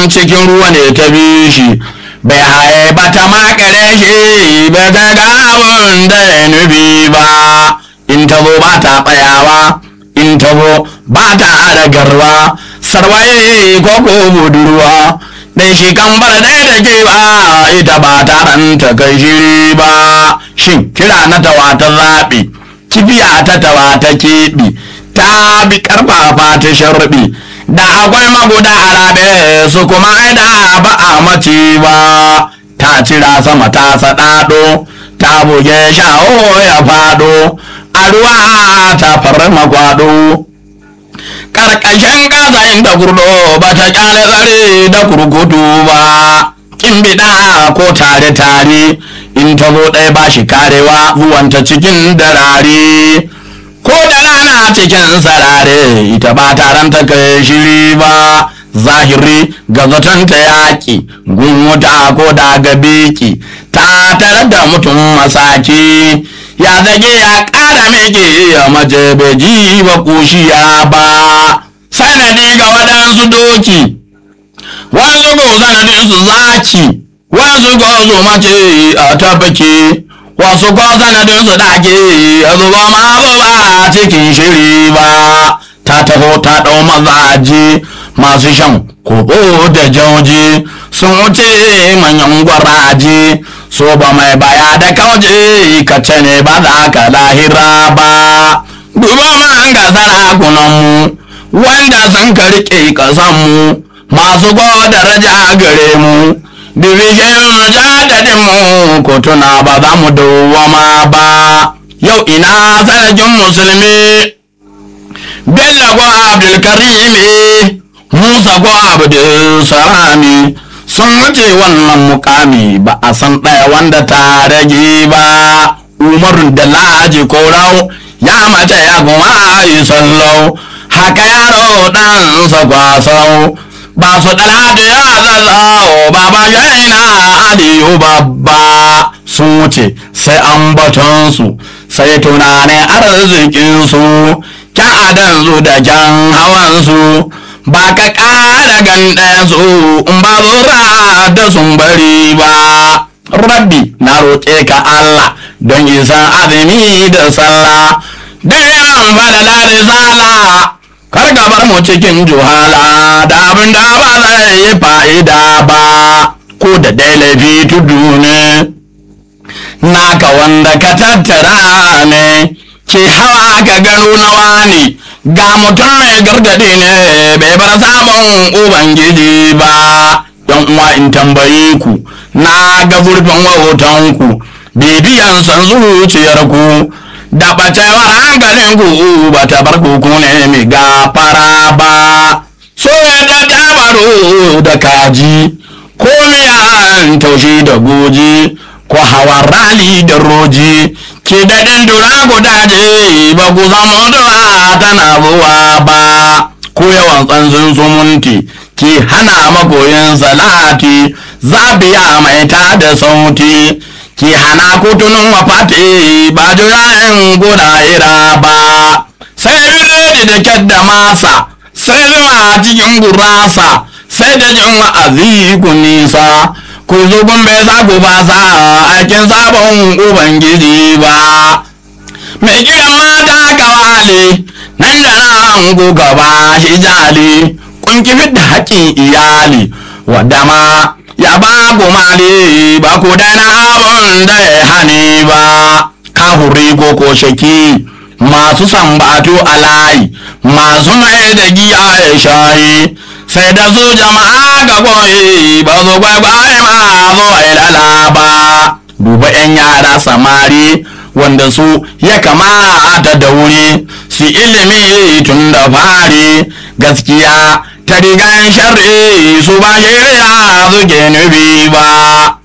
cikin ruwa ne ta bi shi bai haye ba ta makare shi bai ga gabun da ya nufi ba in ta zo ba ta tsayawa in ta zo ba ta adagarwa sarwaye ko ko budurwa dai shi kan bar dai da ke ba ita ba ta ranta kai shiri ba shin kira na tawa ta zaɓi kibiya ta tawa ta keɓi ta bi karfafa ta sharbi da akwai maguda harabe su kuma da ba a mace ba ta cira sama ta saɗaɗo ta buge sha'o ya faɗo a ruwa ta farma kwado karkashin ƙasa inda kurdo ba ta ƙyale tsare da kurkutu ba kin biɗa ko tare tare in ta zo ɗaya ba shi karewa zuwanta cikin darare ko da rana cikin sarare ita ba taron ta kai shiri ba zahiri ga zaton ta yaƙi gun wuta ko da ga beki ta tare da mutum masaki ya zage ya ƙara meke ya mace bai ji ba kushiya ba sanadi ga waɗansu doki wasu go sanadin su zaki wasu go su mace a tabbake wasu ko sanadin su dake a zuba ma ba cikin shiri ba ta taho ta ɗau mazaje masu shan kobo da jauje sun wuce manyan gwaraje so ba mai baya da kauje ka ce ne ba za ka lahira ba duba man ga sarakunanmu wanda sun ka riƙe ƙasanmu masu ba daraja gare mu division jadadin mu ko tuna ba za mu dawwama ba yau ina sarkin musulmi bello ko abdulkarimi musa ko abdulsalami sun wuce wannan mukami ba a san ɗaya wanda ta rage ba umarun da laji korau ya mace ya kuma yi sallau haka yaro ɗansa kwasau ba su ɗala da ya zazzao ba ba yana adiyu babba sun wuce sai an batonsu sai tunanin arzikinsu kyan adansu da kyan hawansu ba ka ƙara ganɗayensu in ba zura da sun bari ba rabbi na roƙe ka Allah don isan azumi da sallah da yawan falala risala kar ka bar mu cikin juhala da abin da ba zai yi fa'ida ba ko da dai laifi tudu ne naka wanda ka tattara ne ke hawa ka gano nawa ne ga mutum mai gargadi ne bai bar sabon ubangiji ba yan uwa in tambaye ku na ga zurfin wautanku bibiyan san zuciyarku da ɓacewar hankalinku ba ta bar ku ne mai gafara ba so yadda ta baro da kaji ko miyan taushe da goji ko hawan rali da roji ke daɗin dura gudaje ba ku samu dura tana zuwa ba ko yawan tsansun sumunti ki hana makoyin salati zabiya mai ta da sauti ki hana kutunun wafati ba jirayen ira ba sai biredi da kyadda masa sai zuma cikin gurasa sai da jin wa'azi ku nisa ku zubin bai za ku fasa aikin sabon ubangiji ba mai gidan mata kawale nan da nan ku gaba shi jali kun kifi da haƙƙin iyali wadda ma ya ba ku mali ba ku daina abun da ya hani ba kahuri ko ko shaki masu sambatu a layi masu mai da giya ya shayi sai da su jama'a ga goyi ba su kwaikwaye ma zo ilala ba duba 'yan yara samari wanda su ya kamata da wuri su ilimi tun da fari gaskiya ta rigan sharri su ba shirya suke nufi ba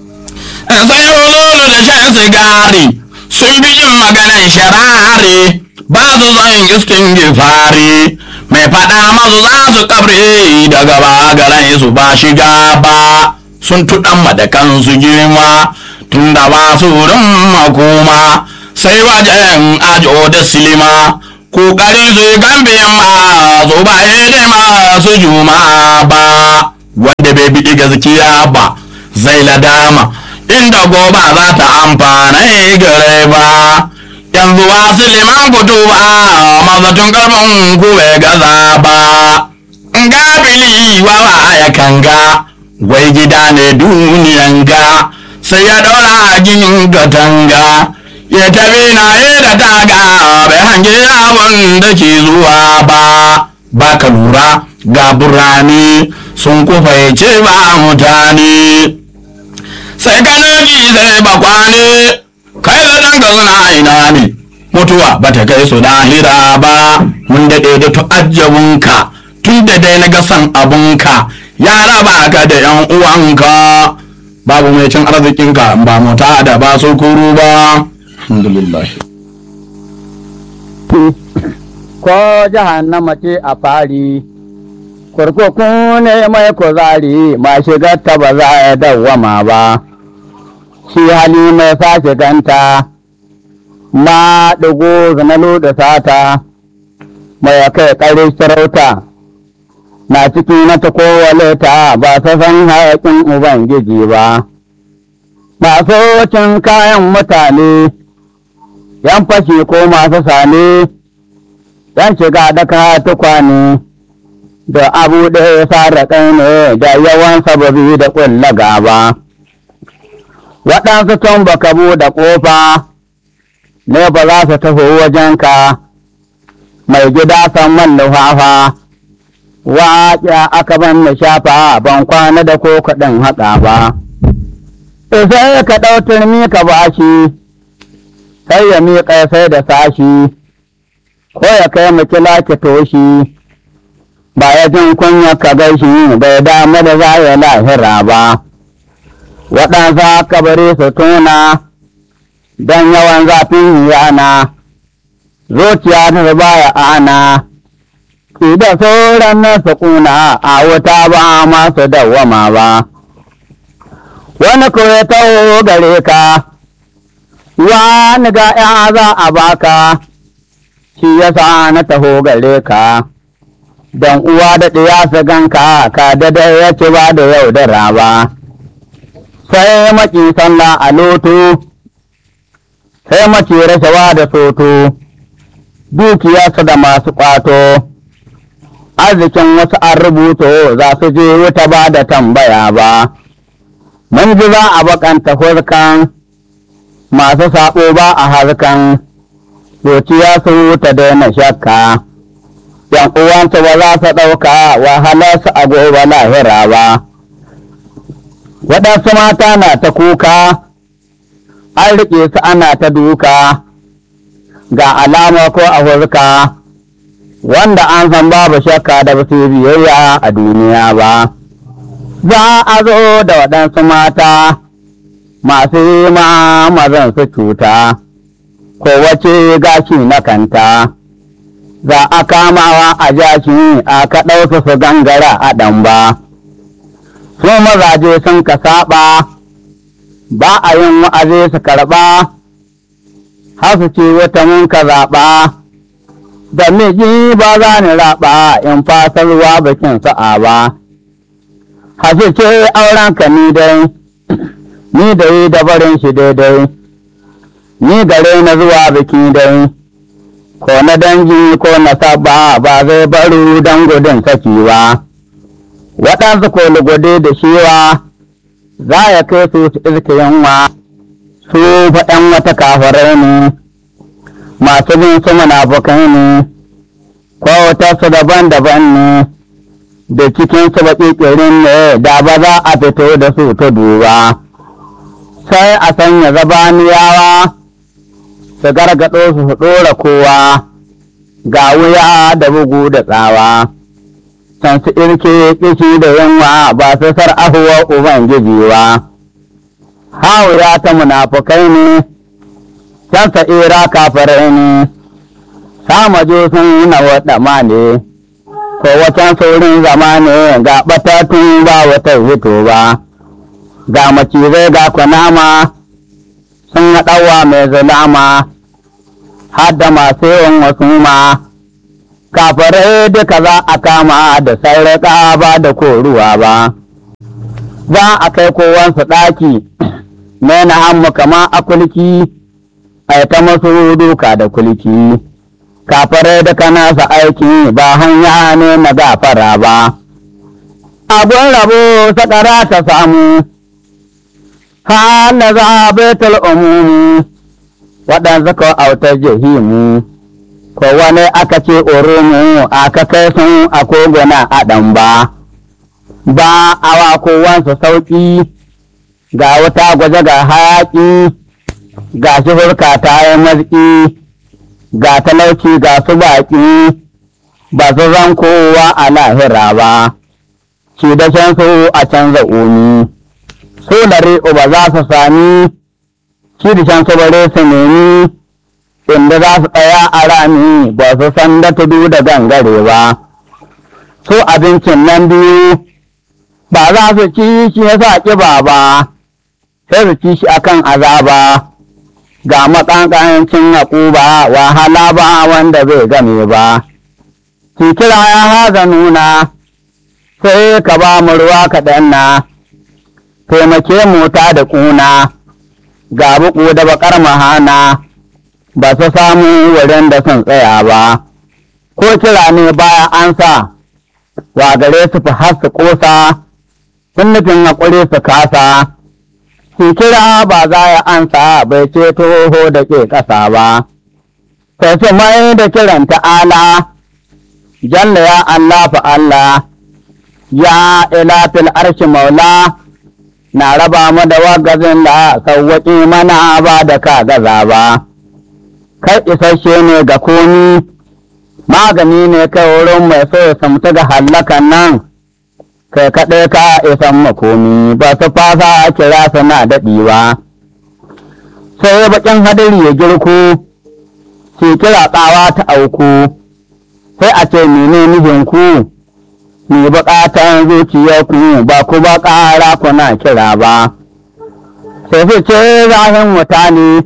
sai hululu da shan sigari sun fi jin maganan sharari ba su son iskin gifari mai faɗa masu za su kabre daga bagarai su ba shiga ba sun tuɗan da kansu girma tun da ba su wurin makoma sai wajen ajo da silima kokari su yi gambe ma su ba masu juma ba gaskiya ba zai ladama inda goba za ta amfana gare ba yanzu wasu liman fito ba mazatun karfin ku bai gaza ba gabili wawa ya kanga wai gida ne duniyan ga sai ya daura ginin katanga ya tafi na da taga bai hange abin da ke zuwa ba ba ka lura ga burane sun kufaice ba mutane sai ganoji zai bakwane kai da ɗan ka suna ina ne mutuwa ba ta kai su lahira ba mun daɗe da tu'ajjabunka tun da dai na ga san abunka ya raba ka da yan uwanka babu mai cin arzikinka ba mota da ba su kuru ba alhamdulillah ko jahannama ce a fari kurkuku ne mai kuzari ma shigar ta ba za a dawwama ba shi hali mai sa shiganta ma ɗigo zanalu da sata mai kai ƙari sarauta na ciki na ta kowale ta ba ta san haƙin ubangiji ba masu cin kayan mutane yan fashi ko masu sane yan shiga daka tukwane da abu ɗaya sarraƙai ne da yawan sababi da ƙulla gaba waɗansu tun baka buɗe ƙofa ne ba za su taho wajenka mai gida san man nufafa waƙya aka ban na shafa ban kwana da ko kaɗin haƙa ba sai ka ɗau turmi ka bashi sai ya miƙa sai da sashi ko ya kai mu kila ki toshi ba ya jin kunya ka gaishi bai damu da za ya lahira ba waɗansa kabari su tuna don yawan zafin yana zuciya ta baya ana ki da sauran na su kuna a wuta ba masu dawwama ba wani ko ya taho gare ka wani ga ya za a baka shi yasa na taho gare ka don uwa da ɗiya su ganka ka da ya ci ba da yau da raba sai maki sallah a loto sai mace rashawa da soto dukiyarsu da masu ƙwato arzikin wasu an rubuto za su je wuta ba da tambaya ba mun ji za a bakanta hurkan masu saɓo ba a harkan zuciya su wuta daina shakka yan uwansu ba za su ɗauka wahalarsu a gobe lahira ba waɗansu mata na ta kuka an riƙe su ana ta duka ga alama ko a hurka wanda an san babu shakka da basu biyayya a duniya ba za a zo da waɗansu mata masu yi ma mazan su cuta ko wace gashi na kanta za a kamawa a jashi a kaɗau su su gangara a ɗan ba su mazaje sun ka saɓa ba a yin wa'azi su karɓa har su ce wata mun ka zaɓa da miji ba za ni raɓa in fasarwa bikin sa'a ba hasu ce auren ka ni dai ni da yi da barin shi daidai ni gare na zuwa biki dai ko na dangi ko na saba ba zai baru don gudun saki ba waɗansu ko lugode da shiwa za ya kai su su iska yanwa su faɗan wata kafarai ne masu bin su munafukai ne ko su daban-daban ne da cikin su baƙiƙirin ne da ba za a fito da su ta duba sai a sanya zabaniyawa su gargaɗo su su ɗora kowa ga wuya da bugu da tsawa can su irke kishi da yunwa ba su sar'ahuwa ubangiji ba hawuya ta munafukai ne can sa'ira kafirai ne samajo sun na waɗama ne ko wacan saurin zama ne ga ɓatatun ba wata hito ba ga macizai ga kunama sun haɗawa mai zulama har da masu yawan wasu ma kafirai duka za a kama da sarraƙa ba da koruwa ba za a kai kowansu ɗaki mai na hammu kama a kulki a ta masu duka da kulki kafarai da kanasa aiki ba hanya ne na gafara ba abun rabo sakara ta samu hala za a baitul umumu waɗansu ko autar jahimu ko wani aka ce urumu aka kai sun a koguna a ɗan ba ba awa kowansu sauƙi ga wuta gwaje ga hayaƙi ga shi furka ta yi mazki ga talauci ga su baƙi ba su zan kowa a lahira ba ci da shan su a canza umi su lare ba za su sami ci da shan su bare su nemi inda za su tsaya a rami ba su san da tudu da gangare ba su abincin nan biyu ba za su ci shi ya sa ƙiba ba sai su ci shi akan azaba ga maƙanƙancin haƙuba wahala ba wanda zai game ba ki kira ya haza nuna sai ka ba mu ruwa kaɗan na taimake mu ta da ƙuna ga buku da baƙar mahana ba su samu wurin da sun tsaya ba ko kira ne baya ansa wa gare su fi har su ƙosa sun nufin haƙuri su kasa Ki kira ba za ya ansa bai ce toho da ke ƙasa ba, sai su mai da kiran ta'ala, jalla ya Allah fa Allah, ya ilafil arshi maula, na raba mu da wagazin da sauwaƙi mana ba da ka gaza ba. Kai isasshe ne ga komi, magani ne kai wurin mai so ya samta ga hallakan nan. kai kaɗai ka isan makomi ba su fasa kira suna daɗi ba sai baƙin hadari ya girku shi kira tsawa ta auku sai a ce mene mijinku ni buƙatan zuciyarku ba ku ba ƙara kuna kira ba sai su ce zahin wuta ne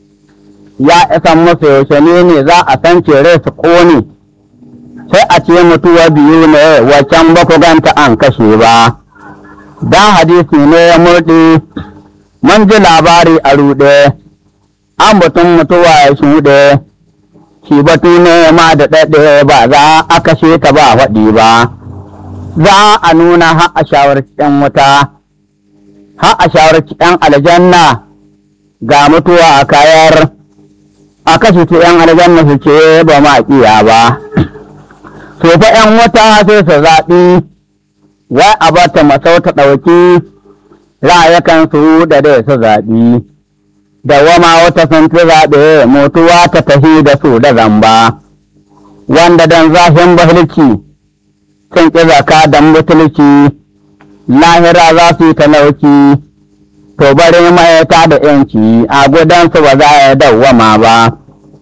ya isan musu yaushe ne ne za a san cere su ƙone sai a ce mutuwa biyu ne waccan ba ku ganta an kashe ba dan hadisi ne ya murɗe mun ji labari a ruɗe an batun mutuwa ya shuɗe shi batu ne ma da ɗaɗe ba za a kashe ta ba faɗi ba za a nuna har a shawarci ‘yan wuta har a shawarci ‘yan aljanna ga mutuwa a kayar a kashe ta ‘yan aljanna su ce ba ma ƙiya ba to fa ‘yan wata sai su zaɓi wai a bata masau ta ɗauki ra'ayakan su da dai su zaɓi da wama wata sun fi zaɓe mutuwa ta tafi da su da zamba wanda dan zafin bahilci sun ƙi zaka dan butulci lahira za su yi talauci to bari mai ta da ‘yanci a gudansu ba za a dawwama ba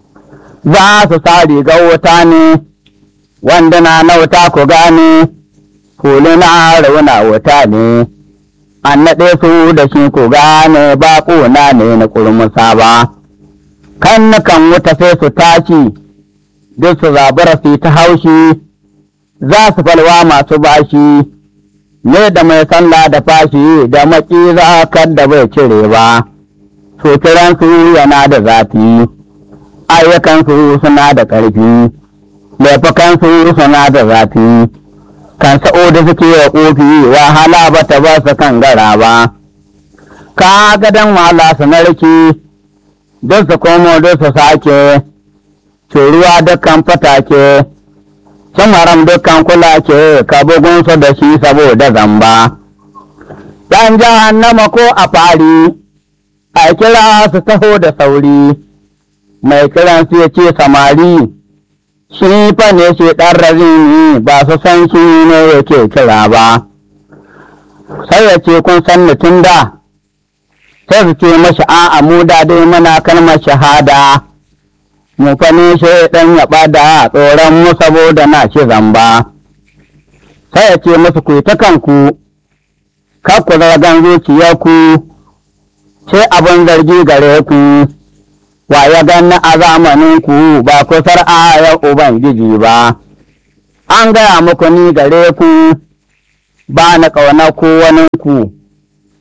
za su sa rigar wuta ne wanda na nauta ku gane, hulu na rauna wuta ne, an naɗe su da shi ku gane ba ƙuna ne na kurmusa ba. Kan kan wuta sai su tashi, duk su zabura su ta haushi, za su falwa masu bashi, ne da mai sallah da fashi da maki za da bai cire ba, su kiransu yana da zafi, ayyukansu suna da ƙarfi. laifukansu suna da zafi, kan sa'o da suke wa ƙofi wahala ba ta ba su kan gara ba, ka gadon wahala su narki, don su komo don su sake, curuwa dukkan fatake, cin haram dukkan kulake, ka bugunsu da shi saboda zamba. Ɗan jahannama ko a fari, a kira su taho da sauri, mai kiran su ya ce samari. shi fa ne shi ɗan razini ba su san shi ne yake kira ba, sai ya ce kun san ni tun da, sai su ce mashi a'a mu da dai muna kalmar shahada, mu fa ne shi ɗan ya ɓada tsoron mu saboda na shi zamba. Sai ya ce musu ku ta kanku, kar ku zargan zuciyarku, sai abin zargi gare ku. wa ya ganni a zamaninku ba kusar ayar Ubangiji ba, an gaya muku ni gare ku, ba na ƙauna ku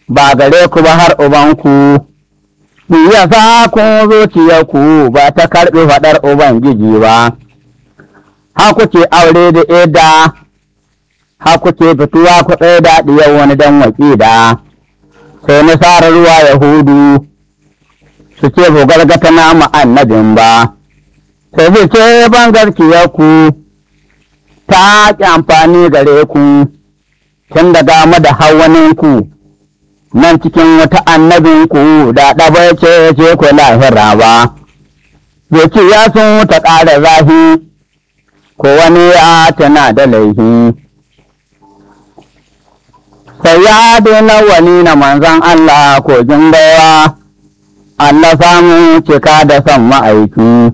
ba gare ku ba har ubanku, ya sa ku zuciyarku ba ta karɓi faɗar Ubangiji ba, haku ce aure da eda, haku ce fituwa ku tsaye da ɗiyar wani dan waƙida, sai nasarar ruwa Yahudu, su ce ku gargata na annabin ba, sai su ce ban ku ta ƙi amfani gare ku, tun daga mada hawaninku. nan cikin wata annabinku da ɗabai ce ce ku lahira ba, zai ya sun ta ƙara zahi, ko wani ya tana da laihi. Sai ya daina wani na manzan Allah ko baiwa, Allah samu cika da son ma'aiki.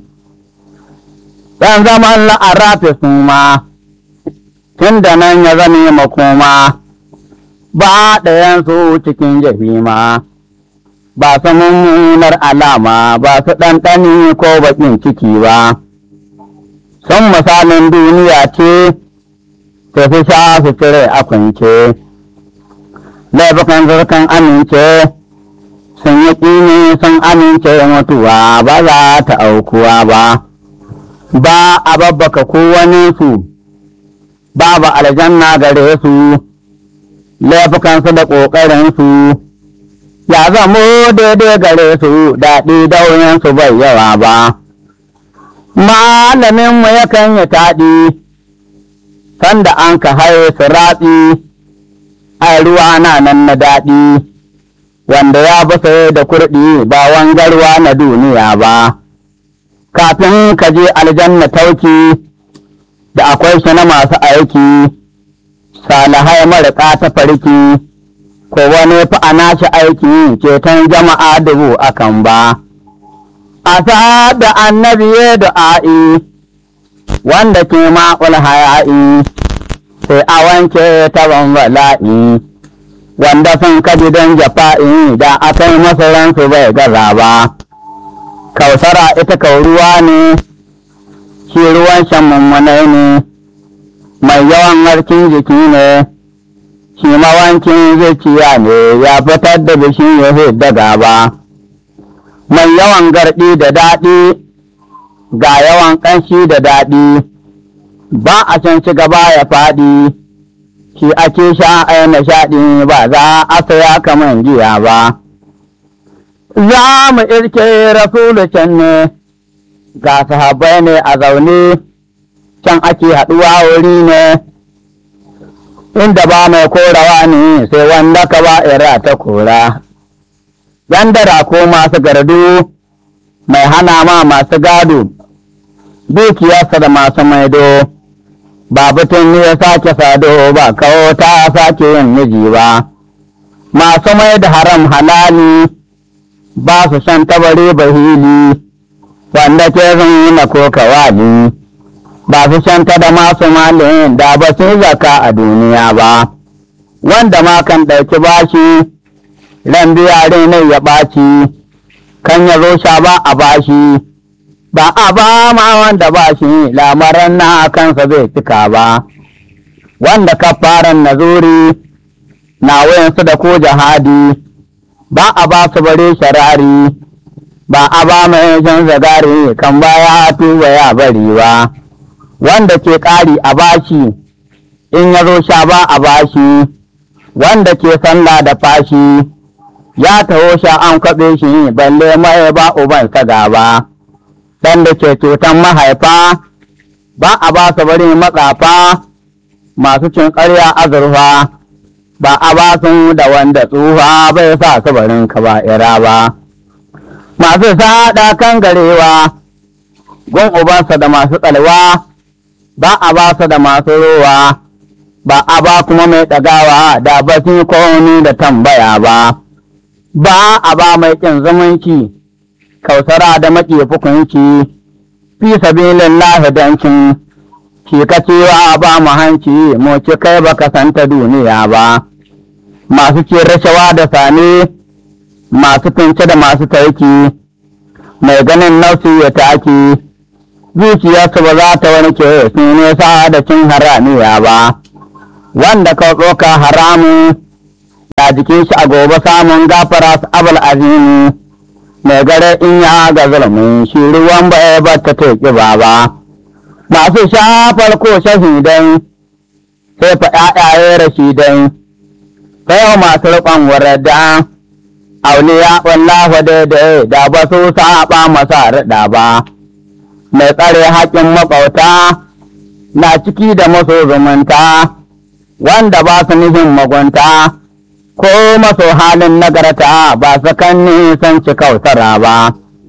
Ɗan zaman la'arafi su ma, tun da nan ya zame makoma. ba ɗayansu cikin jahima, ba su mummunar alama ba su ɗanɗani ko baƙin ciki ba. Sun misalin duniya ce, ta fi sha su cire a kwance, laifukan zurkan amince, sun yi ƙini sun amince mutuwa ba za ta aukuwa ba, ba a babbaka kowane ba ba aljanna gare su. laifukansu da ƙoƙarinsu, ya zamo daidai gare su daɗi dauninsu bai yawa ba. Malaminmu yakan yi taɗi, sanda an ka haye su ratsi, ai ruwa na nan na daɗi, wanda ya basa da kurɗi ba wangarwa na duniya ba. Kafin ka je aljanna tauki, da akwai shi na masu aiki. salihai marika ta farki, ko wani fa a nashi aiki ceton jama'a dubu akan ba. A da annabi ya du'a'i, wanda ke ma'ul haya'i, sai a wanke taban bala'i, wanda sun kaji don jafa'i da aka yi masaransu bai gaza ba. Kausara ita kauruwa ne, shi ruwan shan mummunai ne. mai yawan harkin jiki ne, shi mawancin zuciya ne ya fitar da bishin ya da gaba. Mai yawan garɗi da daɗi, ga yawan ƙanshi da daɗi, ba a can ci gaba ya faɗi, shi ake sha a nishaɗi ba za a saya kamar giya ba. Za mu irke rasulu can ne, ga sahabbai ne a zaune. can ake haɗuwa wuri ne, inda ba mai korawa ne sai wanda ka ba ira ta kora. Yan dara ko masu gardu mai hana ma masu gado, dukiyarsa da masu maido, ba butun ne ya sake sado ba kawo ta sake yin miji ba. Masu mai da haram halali ba su shan tabare bahili, wanda ke zan na ko kawali. ba su shanta da masu malin da ba su zaka a duniya ba, wanda ma kan ɗauki bashi, ran biya ne ya ɓaci, kan ya zo sha ba a bashi, ba a ba ma wanda bashi lamaran na kansa zai cika ba, wanda kafaran nazuri na wayansu da ko jihadi, ba a ba su bare sharari, ba a ba mai jan zagari kan baya tuba ya bari ba. wanda ke ƙari a bashi in ya zo sha ba a bashi wanda ke sallah da fashi ya taho sha an kwaɓe shi balle mai ba uban saga ba ɗan da ke cutan mahaifa ba a ba su bari matsafa masu cin ƙarya azurfa ba a ba su da wanda tsufa bai sa su barin kaba'ira ba masu saɗa kan garewa gun ubansa da masu tsalwa ba a ba su da masu rowa, ba a ba kuma mai ɗagawa da ba su komi da tambaya ba, ba a ba mai ƙin zumunci, kausara da maƙi fukunci, fi sabilin lahidancin, ki ka cewa ba mu hanci mu ci kai ba ka santa duniya ba, masu ce rashawa da sane, masu fince da masu taiki, mai ganin nausi ya taki. zuciyarsu ba za ta warke su nesa da cin haramiya ba, wanda ka tsoka haramu a jikin shi a gobe samun gafara su abul azimi mai gare in ya ga zulmin shi ruwan bai bata ta ƙiba ba masu shafar ko shahidai sai fa ƴaƴaye rashidai sai yau masu riƙon warada auliya wallahu daidai da ba su saba masa riɗa ba mai tsare haƙƙin maƙwauta na ciki da maso zumunta wanda ba su nihin magunta ko maso halin nagarta ba su kan nisan ci kautara ba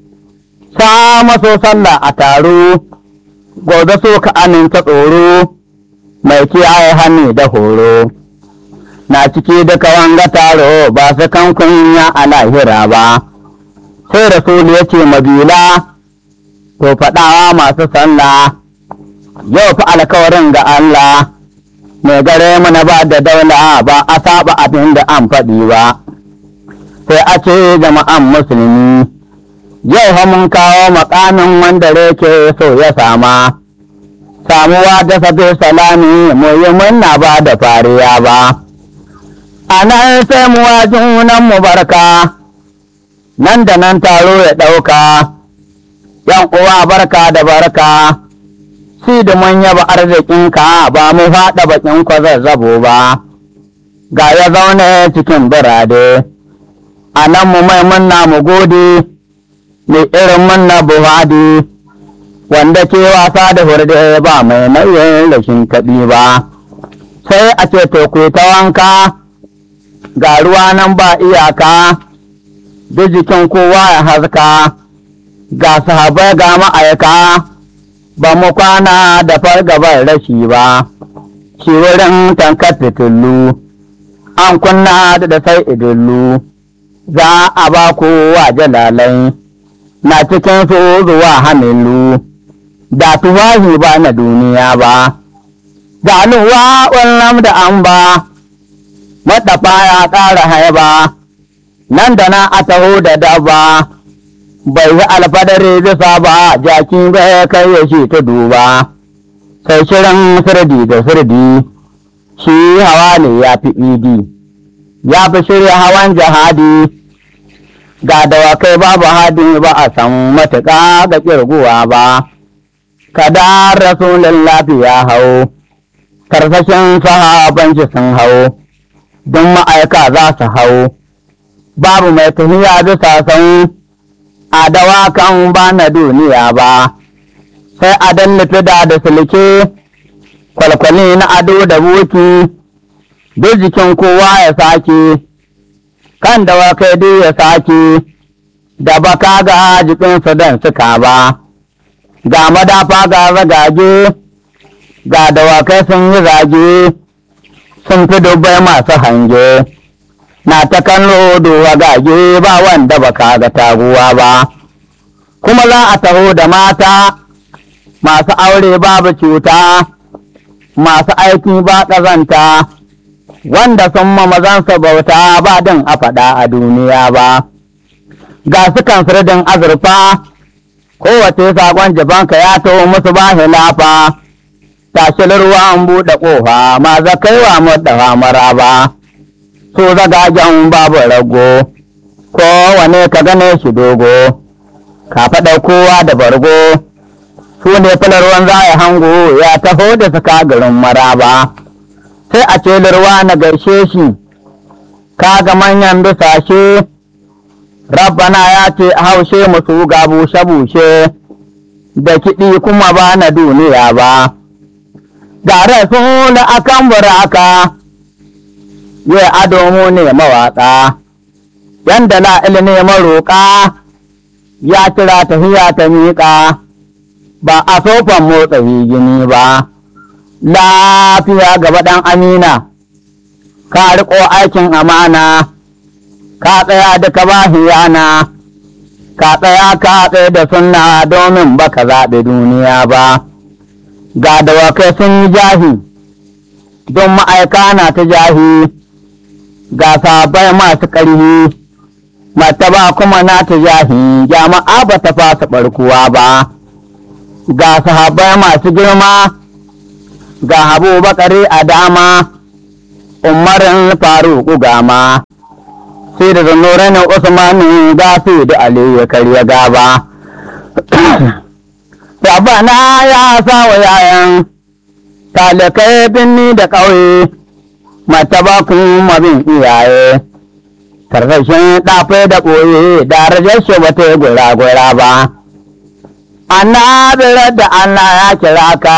sa maso sallah a taro gobe so ka aminta tsoro mai kiyaye hannu da horo na ciki duka wanga taro ba su kan kunya a lahira ba sai rasulu ya ce mabila to faɗawa masu sallah yau fa alkawarin ga Allah mai gare mana ba da daula ba a saba abin da an faɗi ba sai a ce jama'an musulmi yau fa mun kawo makamin wanda reke so ya sama samuwa da sabi salami mu yi munna ba da fariya ba a nan sai mu wa junan mu barka nan da nan taro ya ɗauka yan uwa barka da barka shi da mun yaba arzikinka ba mu faɗa bakin kwazazzabo ba ga ya zaune cikin birade a nan mu mai munna mu gode mai irin munna buhadi wanda ke wasa da hurde ba mai nauyin rashin kaɗi ba sai a ce to ku ta wanka ga ruwa nan ba iyaka duk jikin kowa ya haska ga sahabai ga ma'aika ba mu kwana da fargabar rashi ba shi wurin tankar fitilu an kunna da da sai idillu za a ba kowa jalalai na cikin su zuwa hamilu da tuwahi ba na duniya ba ga nuwa wannan da an ba maɗafa ya ƙara haiba nan da na a taho da dabba bai yi alfadari bisa ba jaki bai kai ya shi ta duba sai shirin sirdi da sirdi shi hawa ne ya fi idi ya fi shirya hawan jihadi ga dawakai babu hadi ba a san matuƙa ga ƙirguwa ba kada rasulun lafiya hau karsashin sahabanci sun hau don ma'aika za su hau babu mai tafiya bisa san a dawakan ba na duniya ba sai a dallafi da da sulke kwalkwali na ado da buki duk jikin kowa ya sake kan dawakai duk ya sake da baka ga jikinsu don suka ba ga madafa ga ragage ga dawakai sun yi zage sun fi dubbai masu hange na ta kallo duwa gage ba wanda baka ga taguwa ba kuma za a taho da mata masu aure babu cuta masu aiki ba ƙazanta wanda sun ma mazansa bauta ba din a faɗa a duniya ba ga su kan sirdin azurfa kowace sakon jibanka ya taho musu ba hilafa tashi ruwan buɗe ƙofa ma zakaiwa mu da maraba su zagagen babu rago kowane ka gane shi dogo ka faɗa kowa da bargo su ne ruwan za a hango ya taho da suka garin maraba sai a ce lirwa na gaishe shi ka ga manyan bisashe rabbana ya ce haushe musu ga bushe-bushe da kiɗi kuma ba na duniya ba ga rasul akan buraka ya ado mu ne mawaƙa yanda la ne maroƙa ya kira tafiya ta miƙa ba a sofan motsa gini ba lafiya gaba ɗan amina ka riƙo aikin amana ka tsaya da ka ba hiyana ka tsaya ka tsaye da sunna domin baka zaɓi duniya ba ga dawakai sun yi jahi don ma'aika na ta jahi ga sabai masu ƙarfi mataba kuma na ta jahi jama'a ba ta fasa ɓarkuwa ba ga sahabai masu girma ga habu bakari a dama umarin faruku gama sai da zanurin usmanu ga su da ali ya karya gaba Rabana ya sa wa yayan talakai binni da ƙauye mataba kuma bin iyaye karkashin ɗafe da ɓoye da rajar shi ba ta yi gura-gura ba annabirar da Allah ya kira ka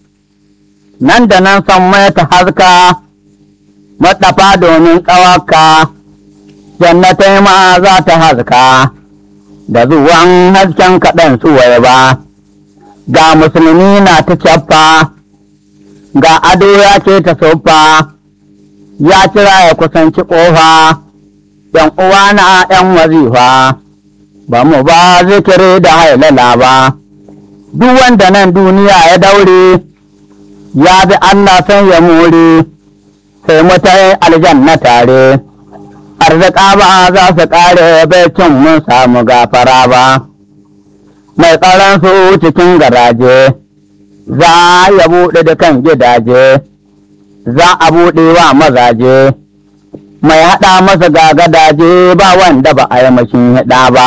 nan da nan san mai ta haska maɗafa domin ƙawaka jannatai ma za ta haska da zuwan hasken kaɗan suwai ba ga musulmi na ta cappa ga ado ya ce ta sofa ya kira ya kusanci ƙofa ‘yan uwa na ‘yan wazifa ba mu ba zikiri da hailala ba duk wanda nan duniya ya daure ya bi Allah san ya more sai mutai aljanna tare arzika ba za su ƙare bai cin mun samu gafara ba mai tsaron su cikin garaje za ya buɗe da kan gidaje za a buɗe wa mazaje mai haɗa masa gagadaje ba wanda ba a yi mashin haɗa ba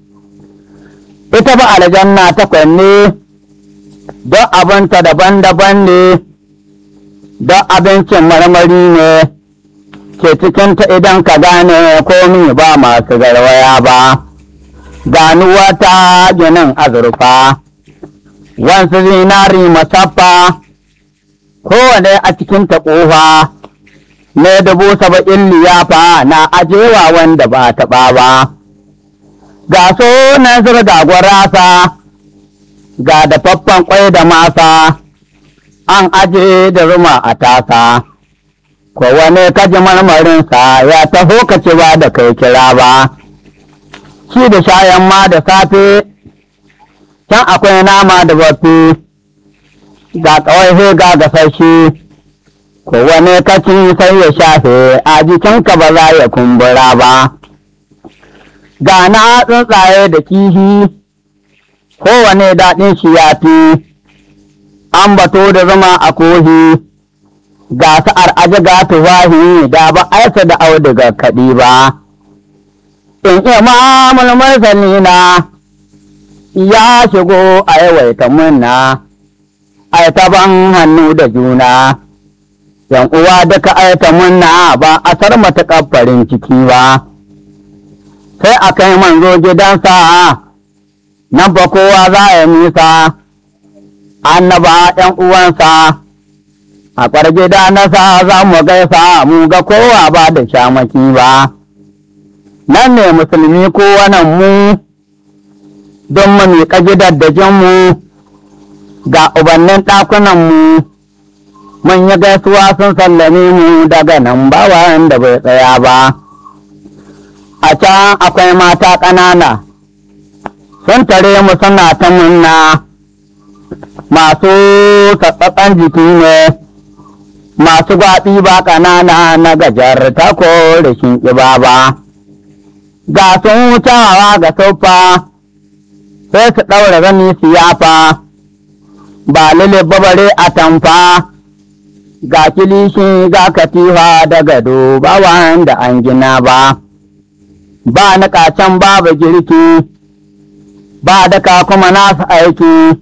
ita ba aljanna ta kwanne don abinta daban-daban ne don abincin marmari ne ke cikinta idan ka gane komi ba masu garwaya ba ganuwa ta ginin azurfa wansu zinari masaffa kowane a cikinta ƙofa ne dubu saba'in liyafa na ajewa wanda ba taɓa ba ga sunan zirga gwarasa ga dafaffen kwai da masa an aje da ruma a tasa kowane kaji marmarinsa ya taho ka ci ba da kai kira ba shi da shayan ma da safe can akwai nama da bafi ga kawai ga gasashe kowane kaci sai ya shafe a jikinka ba za ya kumbura ba ga na tsuntsaye da kihi kowane daɗin shi ya fi an bato da zama a kohi ga sa'ar aji ga tuwahi da ba aisa da auduga kaɗi ba in imamul mursalina ya shigo a yawaita munna ai ban hannu da juna yan uwa duka aita munna ba a sar matuƙar farin ciki ba sai a kai manzo gidansa nan ba kowa za a nisa annaba ɗan uwansa a ƙwar gida nasa za mu gaisa mu ga kowa ba da shamaki ba nan ne musulmi kowanan mu don mu miƙa gidaddajinmu ga ubannin ɗakunanmu mun yi gaisuwa sun sallame mu daga nan ba wanda bai tsaya ba a can akwai mata ƙanana sun tare mu suna ta munna masu tsatsatsan jiki ne masu gwaɓi ba ƙanana na gajar ta ko rashin ƙiba ba ga sun wucewa ga sofa sai su ɗaura zani siyafa ba lile babare a tamfa ga kilishi ga katifa da gado ba wanda an gina ba ba na can babu girki ba daka kuma nasu aiki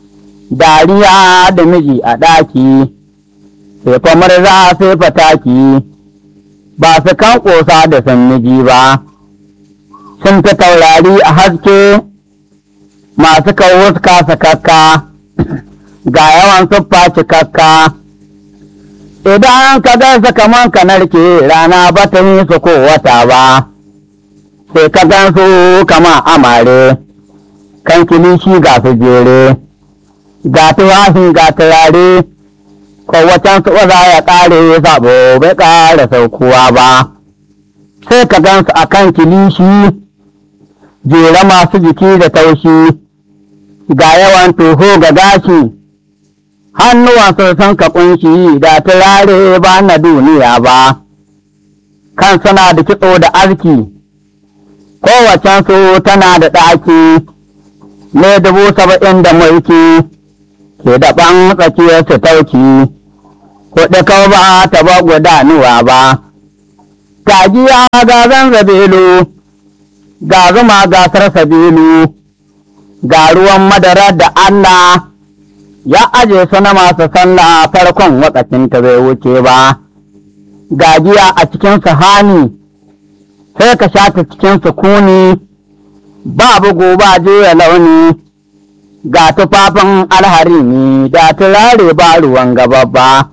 dariya da miji a ɗaki sai kwamar za sai fataki ba su kan ƙosa da san miji ba sun fi taurari a haske masu kawo kasa kakka ga yawan siffa cikakka idan ka gansa kaman ka narke rana ba ta yi su ko wata ba sai ka gansu kama amare kan kilishi ga su jere ga tuwafi ga turare kowacen su za ya ƙare sabo bai ƙara saukuwa ba sai ka gansu a kan kilishi jere masu jiki da taushi ga yawan toho ga gashi hannuwan sun ka kunshi da turare ba na duniya ba kan suna da kitso da arziki kowacen su tana da ɗaki ne dubu saba'in da mulki ke daɓan tsakiyar su tauki kuɗi kau ba ta ba gudanuwa ba gajiya ga zanzabilu ga zuma gasar sabilu ga ruwan madara da Allah ya aje su na masu sallah farkon wakacin ta bai wuce ba gajiya a cikin sahani sai ka sha ta cikin sukuni ba bugu ba juya launi ga tufafin alhari ne da turare ba ruwan gaba ba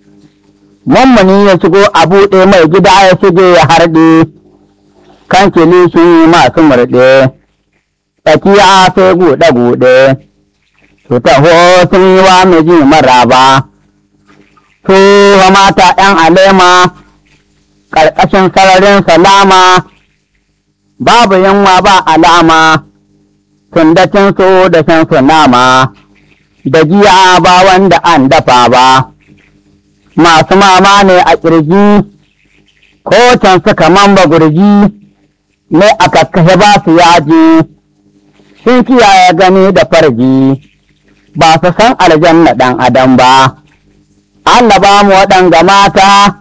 mummuni ya shigo a buɗe mai gida ya shige ya harɗe kan kilishi masu murɗe tsakiya sai guɗe-guɗe su taho sun yi wa miji maraba su mata ‘yan alema ƙarƙashin sararin salama babu yunwa ba alama tundacinsu da shansu nama da giya ba wanda an dafa ba masu mama ne a ƙirji ko can suka mamba gurji ne a kakkashe ba su yaji sun kiyaye gani da farji ba su san aljanna ɗan adam ba Allah ba mu waɗanga mata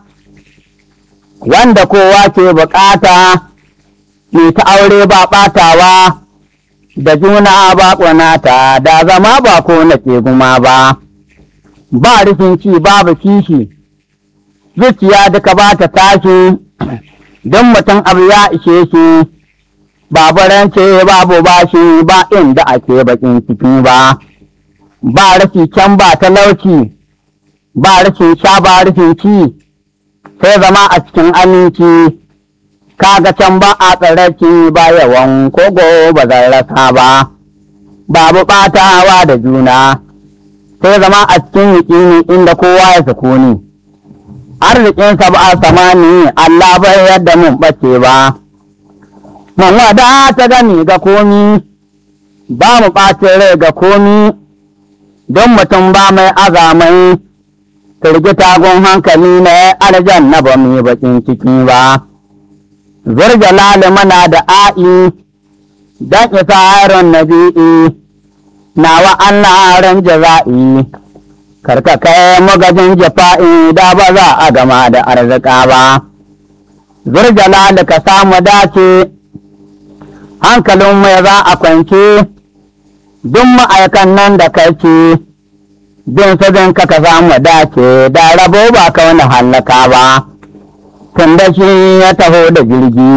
wanda kowa ke bukata mai ta aure ba ɓatawa da juna ba ƙunata da zama ba ko na ke guma ba ba rufin ci babu kishi zuciya duka ba ta tashi don mutum abu ya ishe shi babu rance babu bashi ba inda ake bakin ciki ba ba rashi can ba talauci ba rashin sha ba rashin ci sai zama a cikin aminci kaga can ba a tsaraki ba yawan kogo ba zan rasa ba babu ɓatawa da juna sai zama a cikin yaƙini inda kowa ya sukuni arzikinsa ba a samani Allah bai yadda mun ɓace ba mun wada ta gani ga komi ba mu ɓacin rai ga komi don mutum ba mai azamai firgita gun hankali na aljanna ba mu yi bakin ciki ba zurjalali mana da a'i don isa yaron nabi'i nawa Allah ran jaza'i karka kai magajin jafa'i da ba za a gama da arzika ba zurjalali ka samu dace hankalin mai za a kwance duk ma'aikan nan da kai ce bin sabin ka ka samu dace da rabo ba ka wani hallaka ba tun da shi ya taho da jirgi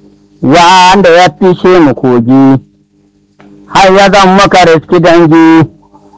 wanda ya fishe mu kogi har ya zan maka riski dangi